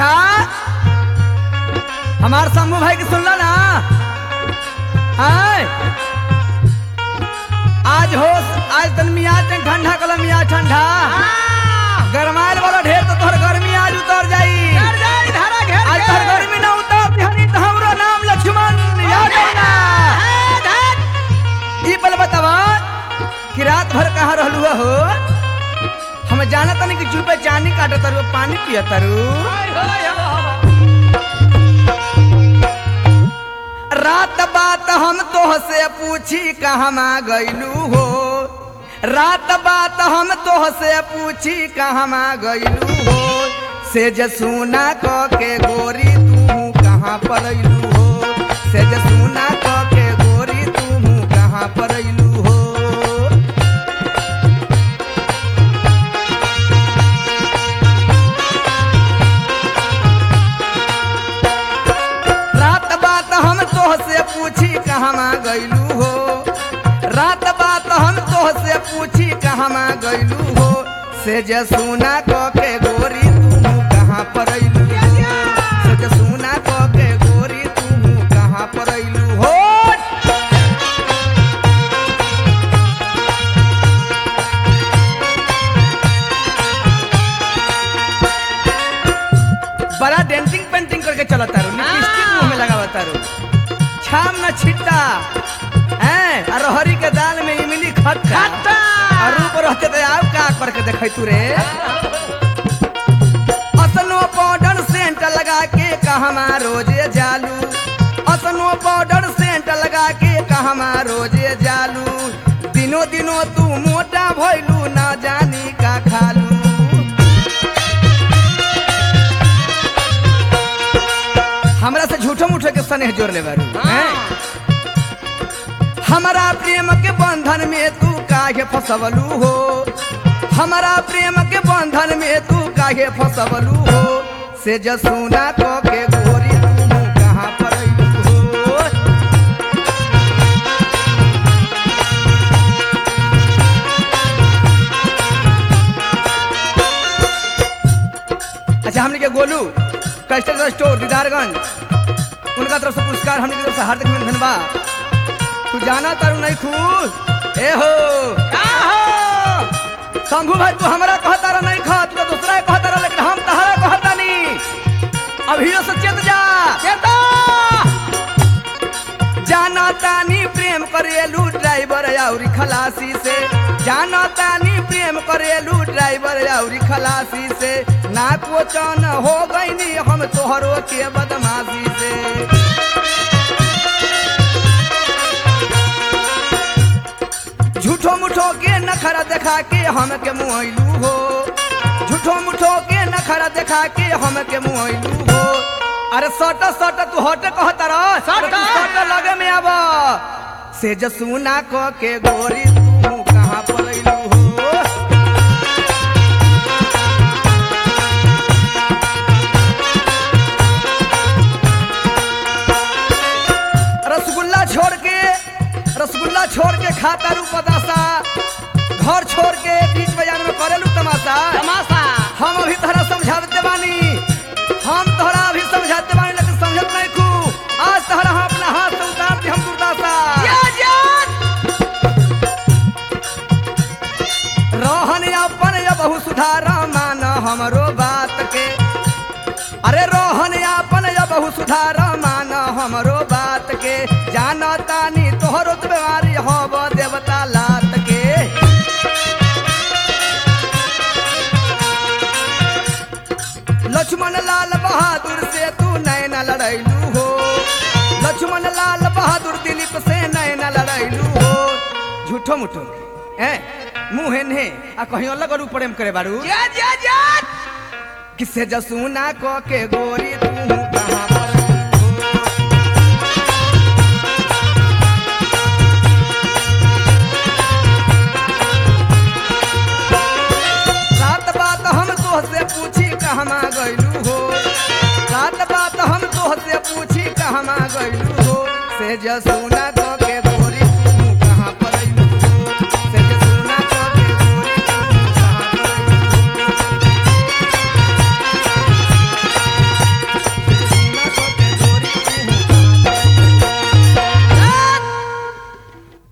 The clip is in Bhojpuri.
अच्छा हमार शंभू भाई के सुनला ना आय आज हो आज तन मियाँ तन ठंडा कल मियाँ ठंडा गरमाइल वाला ढेर तो तोहर गर्मी आज उतर जाई घर जाई धारा घेर आज के। तोहर गर्मी ना उतर बिहानी तो हमरो नाम लक्ष्मण याद है ना हाँ, धत। ई पल बतावा कि रात भर कहाँ रहलू हो हम जाना तनी कि चुपे चानी काटत तारू पानी पियत तारू होय, होय, हो, हो। रात बात हम तोह से पूछी कहमा गईलू हो रात बात हम तोह से पूछी कहमा गईलू हो से जसूना क के गोरी तू कहाँ परैलू हो से जसूना क के गोरी तू कहाँ परैलू हो रात बात हम तोह से पूछी कहमा गईलू हो रात बात हम तोह से पूछी कहमा गईलू हो से जसूना क के गोरी तू कहाँ परैलू हो से जसूना क के गोरी तू कहाँ परैलू हो बड़ा डेंटिंग पेंटिंग करके चला तारू लिपस्टिक मुंह में लगावा तारू छाम न छिट्टा हैं और हरी के दाल में इमली खट्टा खट्टा। और रूप रहते तो आओ का करके देखै तू रे असनो पाउडर सेंट लगा के कहमा रोजे जालू असनो पाउडर सेंट लगा के कहमा रोजे जालू दिनो दिनो तू मोटा भइलू ना जानी का खालू हमरा से झूठो मूठो के स्नेह जोड़ ले बारू हैं? हमारा प्रेम के बंधन में तू काहे फसवलू हो हमारा प्रेम के बंधन में तू काहे फसवलू हो से जसूना को के गोरी तू कहाँ परैलू हो अच्छा हमने के गोलू कस्टमर स्टोर दीदारगंज उनका तरफ से पुरस्कार हमने की तरफ से हार्दिक अभिनंदन बा तू जाना तारू नहीं खुश ए हो का हो? शंभू भाई तू हमारा कहता रहा नहीं खा तू तो दूसरा के कहता रहा लेकिन हम तहरा कहता नहीं अभी से चेत जा चेतो। जाना तानी प्रेम करेलू ड्राइवर आउरी खलासी से जाना तानी प्रेम करेलू ड्राइवर आउरी खलासी से ना कोचन हो गईनी हम तोहरो के बदमाशी से झूठो मुठो के नखरा देखा के हम के मुआइलू हो झूठो मुठो के नखरा देखा के हम के मुआइलू हो अरे सट सट तू हट कहता रह सट। सट लगे में आब से जसूना क के गोरी तू कहाँ पलैलू हो रसगुल्ला छोड़ के रसगुल्ला छोड़ के खाता रू पतासा घर छोड़ के बीच बाजार में करेलू तमाशा तमाशा हम अभी तोहरा समझाते बानी हम तोहरा अभी समझाते बानी लेकिन समझत नहीं खू आज तोहरा हम अपना हाथ से उतार दी हम दुर्दासा या जान। रोहन अपन या बहु सुधार मान हमरो बात के अरे रोहन अपन या बहु सुधार मान हमरो बात के जाना तानी तोहरो तो बीमारी होब देवता लात के लक्ष्मण लाल बहादुर से तू नैन लड़ैलू हो लक्ष्मण लाल बहादुर दिलीप से नैन लड़ैलू हो झूठो मुठो हैं मुँह ने आ कहीं अलग और प्रेम करे बारू या, या, जान। किसे जसूना को के गोरी तू कहाँ पर रात बात हम तोहसे पूछी कहमा गईलू हो रात बात हम तोहसे पूछी कहमा गईलू हो से जसूना